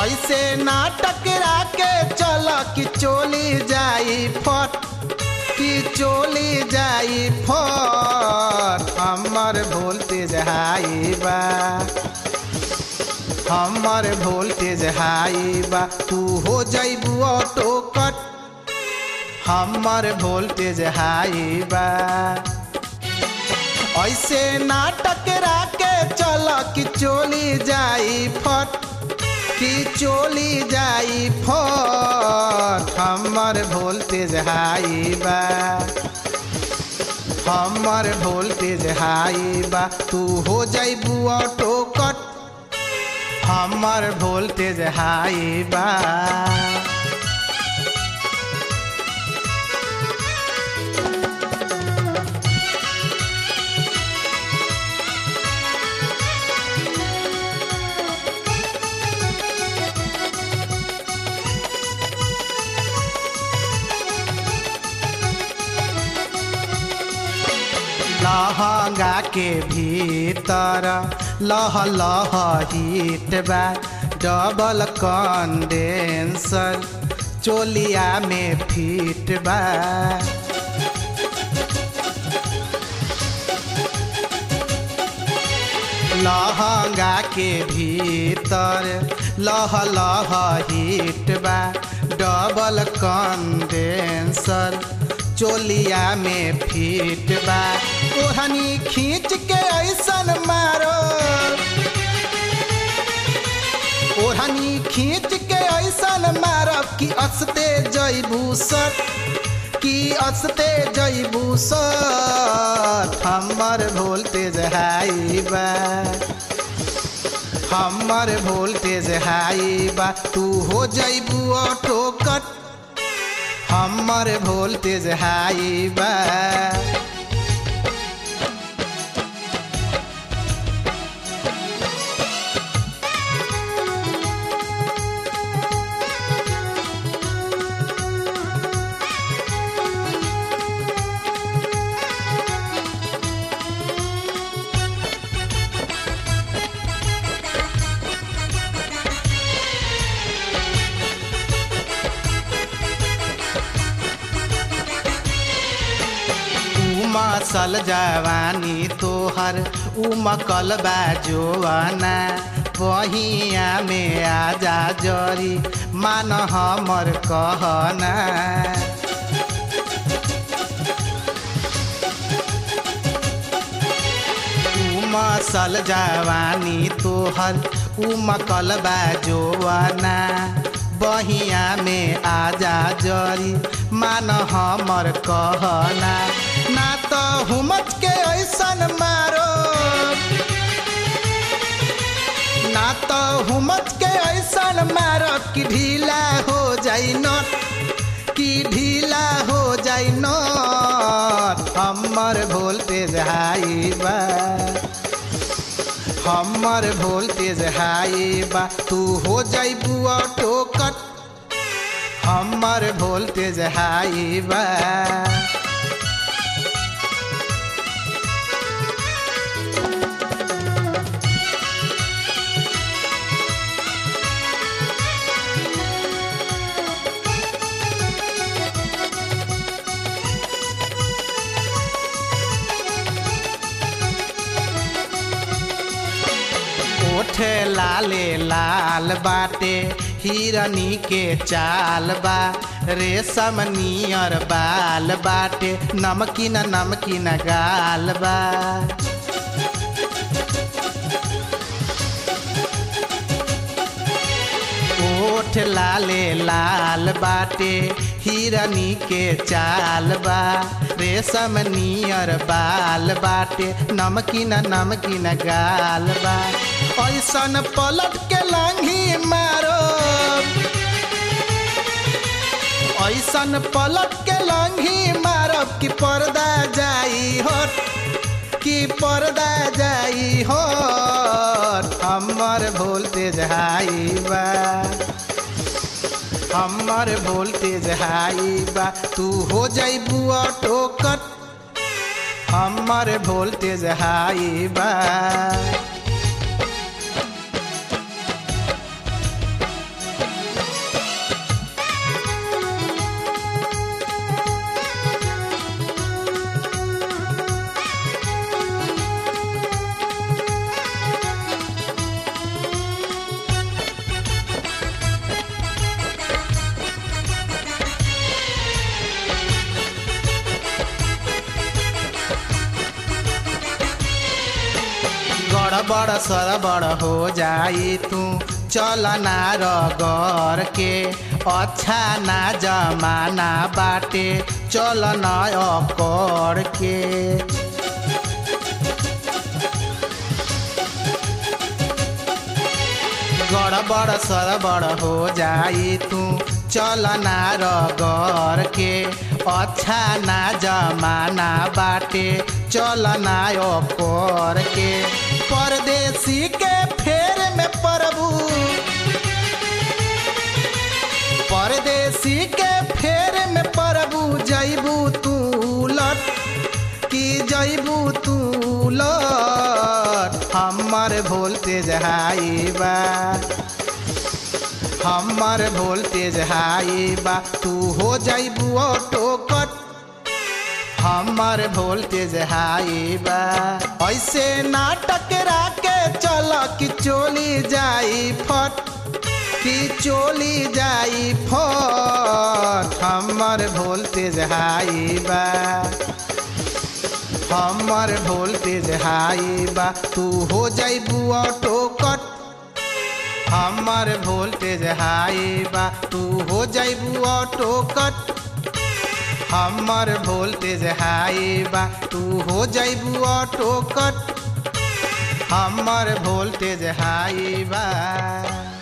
ऐसे ना टकरा के चल कि चोली जाई फट कि चोली जाई फट हमर वोल्टेज हाई बा हमर वोल्टेज हाई बा तू हो जइबू ऑटो कट हमर वोल्टेज हाई बा ऐसे ना टकरा के चल कि चोली जाई फट कि चोली जाई फट हमर वोल्टेज हाई बा हमर वोल्टेज हाई बा तू हो जइबू ऑटो कट हमर वोल्टेज हाई बा लहंगा के भीतर लह लह हीट बा डबल कंडेंसर चोलिया में फिट बा लहंगा के भीतर लह लह हीट बा डबल कंडेंसर चोलिया में फिट बा ओढ़नी खींच के ऐसन मारो ओढ़नी खींच के ऐसन मारब कि असते जैबू सट कि असते जैबू सट हमर वोल्टेज हाई बा हमर वोल्टेज हाई बा तू हो जैबू ऑटो कट हमर वोल्टेज हाई बा मसल जवानी तोहर उमकल बा जोवाना बहिया में आजा जरी मान हमर कहना मसल जवानी तोहर उमकल बा जोवाना बहिया में आजा जरी मान हमर कहना ना तो हुमच के ऐसन मारो ना तो हुमच के ऐसन मारो कि ढीला हो जाई नट कि ढीला हो जाई नट हमर वोल्टेज हाई बा हमर वोल्टेज हाई बा तू हो जाइबू ऑटो कट हमर वोल्टेज हाई बा ओठ लाले लाल बाटे हिरनी के चाल बा रेशम नियर बाल बाटे नमकीन नमकीन गाल बा ओठ लाले लाल बाटे हिरनी के चाल बा रेशम नियर बाल बाटे नमकीन नमकीन गाल बा ऐसन पलट के लांघी मारो ऐसन पलट के लांघी मारब कि पर्दा जाई हट कि पर्दा जाई हट हमर वोल्टेज हाई बा हमर वोल्टेज हाई बा तू हो जाइबू ऑटो कट हमर वोल्टेज हाई बा गड़बड़ सरबड़ हो जाई तू चल ना रगर के अच्छा ना जमाना बाटे चल ना अकर के गड़बड़ सरबड़ हो जाई तू चल ना रगर के अच्छा ना जमाना बाटे चल ना ओकर के परदेसी के फेर में प्रभु परदेसी के फेर में प्रभु जैबू तू लट की जैबू तू लट हमर वोल्टेज हाई बा हमर वोल्टेज हाई बा तू हो जाइबू ऑटो कट हमर वोल्टेज हाई बा ऐसे नाटक राके चल कि चोली जाई फट कि चोली जाई फट हमर वोल्टेज हाई बा हमर वोल्टेज हाई बा तू हो जाइबू ऑटो कट हमर वोल्टेज हाई बा तू हो जाइबू ऑटो कट हमर वोल्टेज हाई बा तू हो जाइबू ऑटो कट हमर वोल्टेज हाई बा